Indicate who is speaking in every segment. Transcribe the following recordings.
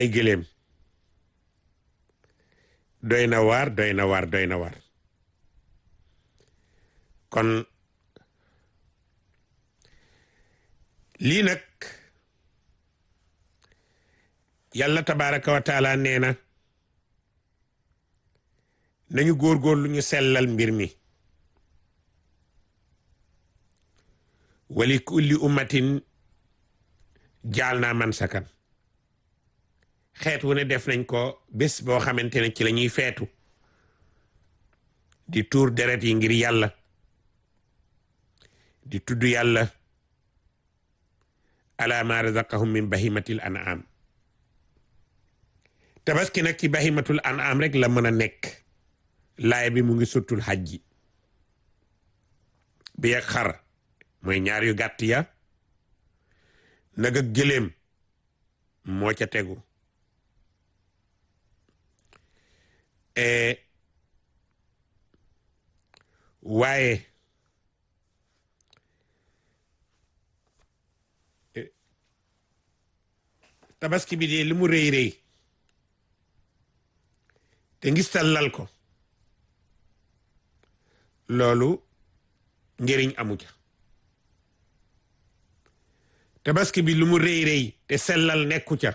Speaker 1: ay gëléem doy na waar doy na waar doy na waar kon lii nag yàlla tabaraka wa taala nee na nañu góorgóorlu ñu sellal mbir mi wali kulli ummatin jaal naa man sakan xeet wu ne def nañ ko bés boo xamante ne ci la ñuy feetu di tuur deret yi ngir yàlla di tudd yàlla ala ma razaqahum min bahimatil an'am tabaski nag ci bahimatul an'am rek la mën a nekk laay bi mu ngi suttul xajji bi ak xar mooy ñaar yu gàtt ya nag ak gëléem moo ca tegu waaye tabaski bi de li mu rëy rëy te ngistal lal ko loolu njëriñ amu ca tabaski bi lu mu rëy rëy te sellal nekku ca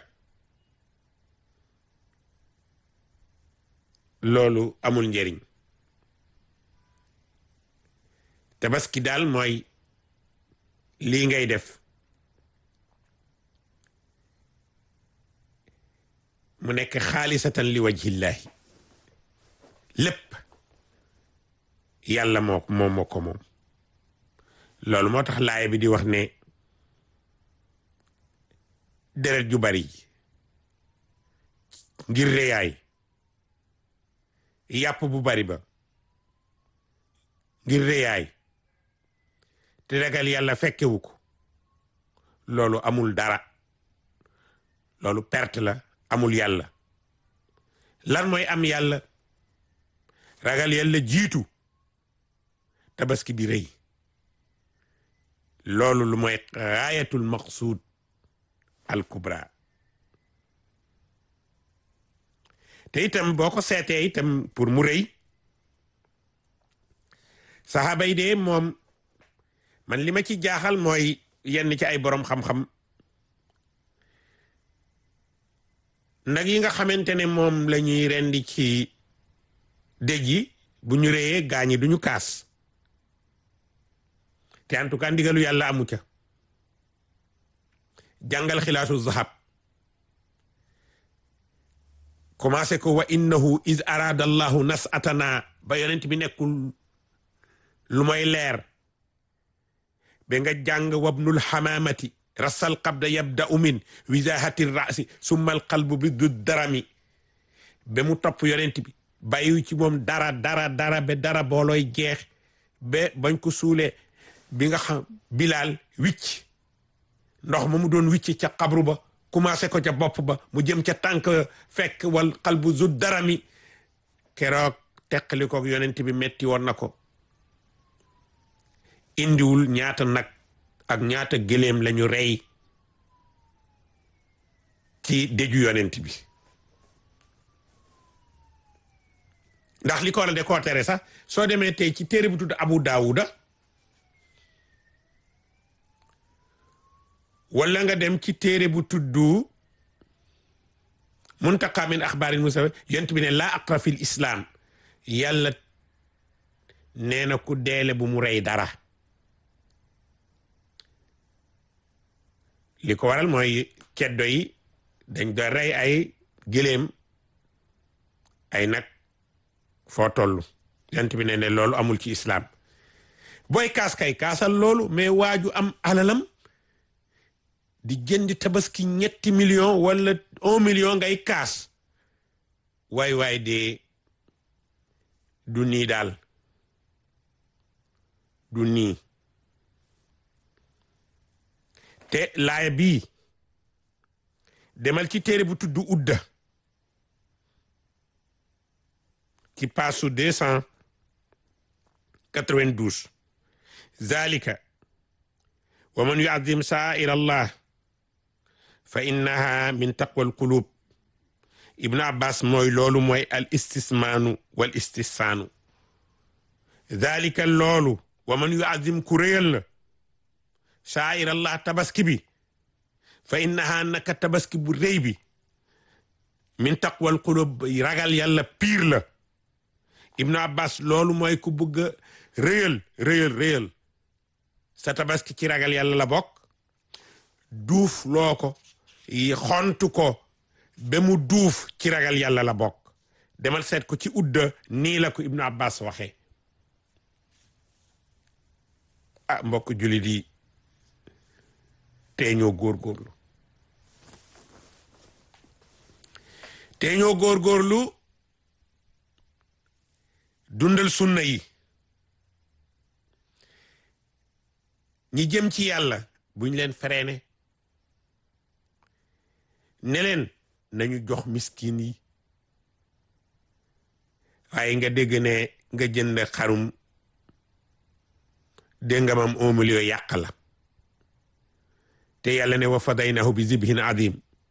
Speaker 1: loolu amul njëriñ tabaski daal mooy lii ngay def mu nekk xaalisatan li wajhillahi lépp yàlla moo moom moo ko moom loolu moo tax laay bi di wax ne deret ju bari ngir réyaay yàpp bu bari ba ngir réyaay te ragal yàlla fekkewu ko loolu amul dara loolu perte la amul yàlla lan mooy am yàlla ragal yàlla jiitu tabaski bi rëy loolu lu mooy gaayatul maqsuud al kubra te itam boo ko seetee itam pour mu rëy saxaaba yi de moom man li ma ci jaaxal mooy yenn ci ay borom xam-xam nag yi nga xamante ne moom la ñuy rendi ci dëj yi bu ñu rëyee gaañi duñu kaas te en tout cas ndigalu yàlla amu ca jàngal xilaasu zahab commencé ko wa innahu is arada allahu nasatana ba yonent bi nekkul lu mooy leer ba nga jàng wabnul xamaamati rasal qabda yabda'u min wisahati rasi summa al qalbu bi du darami ba mu topp yonent bi bàyyiwu ci moom dara dara dara ba dara boolooy jeex ba bañ ko suulee bi nga xam bilaal wicc ndox ma mu doon wicc ca xabru ba commencé ko ca bopp ba mu jëm ca tànk fekk wal qalbu zu darami keroog teqali ko yonent bi metti woon na ko indiwul ñaata nag ak ñaata gëléem lañu rey ci déju yonent bi ndax li ko war a de koo tere sax soo demee tey ci téere bu tudd Abu Daawuda wala nga dem ci téere bu tudd muntaqa min axbaarin musa yonent bi ne laa aqra fil islaam yàlla nee na ku deele bu mu rey dara li ko waral mooy ceddo yi dañ doon rey ay gëléem ay nag foo toll yonent bi ne ne loolu amul ci islaam booy kaas kay kaasal loolu mais waaju am alalam di jënd tabaski ñetti million wala un million ngay kaas waay waay de du nii daal du nii te laaya bii demal ci téere bu tudd udda ci paasu deux cent quatre-vingt-douze zalika wa man yuazim sa'ir allah fa innaha min taqwa alqulub ibnu abbas mooy loolu mooy al istismaanu wal istissaanu dalika loolu wa man yuazim ku réyal la shaair allah tabaski bi fa innaha naka tabaski bu réy bi min taqwal qulub ragal yàlla piir la ibnu abbas loolu mooy ku bëgg a réyal réyal réyal sa tabaski ci ragal yàlla la bokk duuf loo ko xontu ko ba mu duuf ci ragal yàlla la bokk demal seet ko ci udda nii la ko ibnu abbas waxee ah mbokk jullit yi tee ñoo góorgóorlu tee ñoo góorgóorlu dundal sunna yi ñi jëm ci yàlla buñ leen freiné ne leen nañu jox miskin yi waaye nga dégg ne nga jënd xarum dégg nga mam un million yàq la te yàlla ne wa fadaynahu bi zibhin azim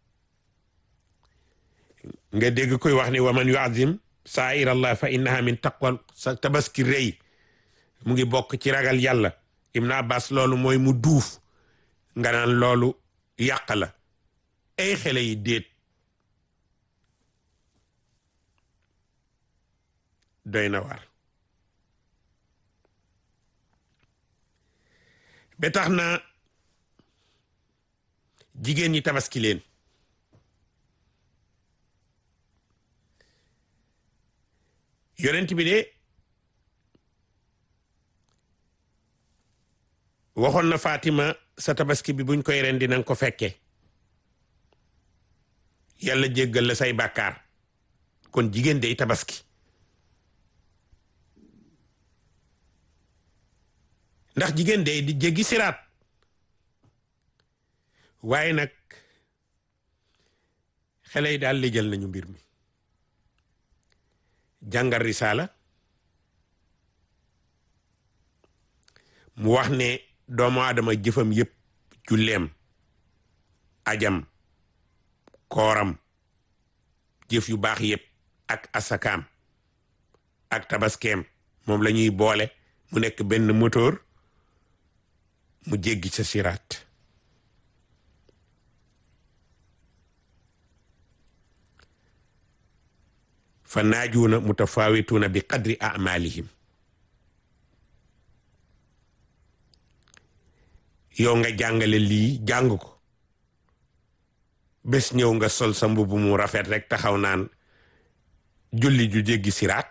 Speaker 1: nga dégg koy wax ne wa man yuazim sa'ir allah fa innaha min taqwa sa tabaski rëy mu ngi bokk ci ragal yàlla ibn abbas loolu mooy mu duuf nga naan loolu yàq la ay xele yi déet doy na waar ba tax na jigéen ñi tabaski leen yonent bi de waxoon na Fatima sa tabaski bi buñ koy ren dinañ ko fekke yàlla jéggal la say bàkkaar kon jigéen day tabaski ndax jigéen day di jéggi siraat waaye nag xale yi daal lijjal nañu mbir mi jàngal risaala mu wax ne doomu aadama jëfam yépp julleem ajam kooram jëf yu baax yépp ak asakaam ak tabaskeem moom la ñuy boole mu nekk benn moteur mu jéggi sa siraat fa naajuuna mutafaawituuna bi qadri amalihim yow nga jàngale lii jàng ko bés ñëw nga sol sa mbubb mu rafet rek taxaw naan julli ju jéggi siraat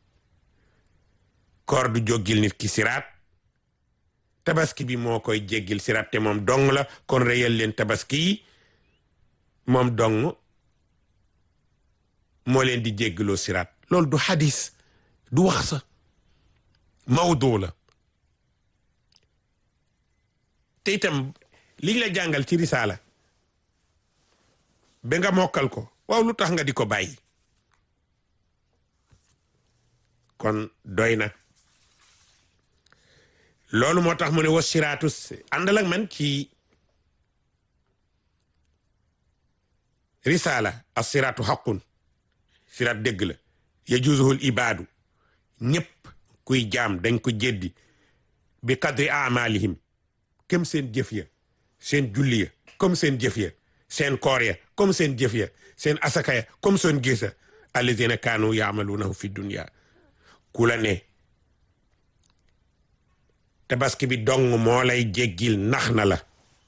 Speaker 1: koor du jóggil nit ki siraat tabaski bi moo koy jéggil siraat te moom dong la kon réyal leen tabaski yi moom dong moo leen di jéggaloo siraat loolu du xadis du wax sa mawdu la te itam liñ la jàngal ci risaala ba nga mokkal ko waaw lu tax nga di ko bàyyi kon doy na loolu moo tax mu ne was siraatu àndal ak man ci risaala as siraatu xaqun siraat dëgg la yajuzuhul ibaadu ñëpp kuy jaam dañ ko jeddi bi qadri amalihim comme seen jëf ya seen julli ya comme seen jëf ya seen koor ya comme seen jëf ya seen asaka ya comme seen gisa alladina kaanu yaamaluunahu fi dunya ku la ne tabaski bi dong moo lay jéggil nax na la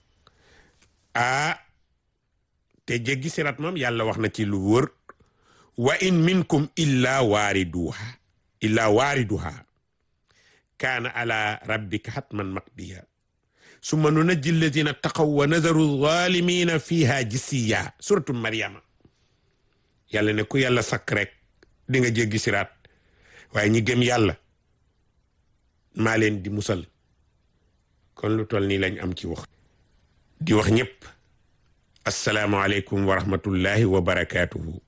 Speaker 1: ah te jéggi sirat moom yàlla wax na ci lu wër wa in minkum illa waariduha illa waariduha kaana ala rabbika hatman maqdiya summa nunajji alladina taqaw wa nadaru zalimina fiha jisiya suratu maryama yàlla ne ku yàlla sakk rek di nga jéggi siraat waaye ñi gëm yàlla maa leen di musal kon lu toll nii lañ am ci wax di wax ñëpp assalaamu aleykum wa rahmatullahi wa barakaatuhu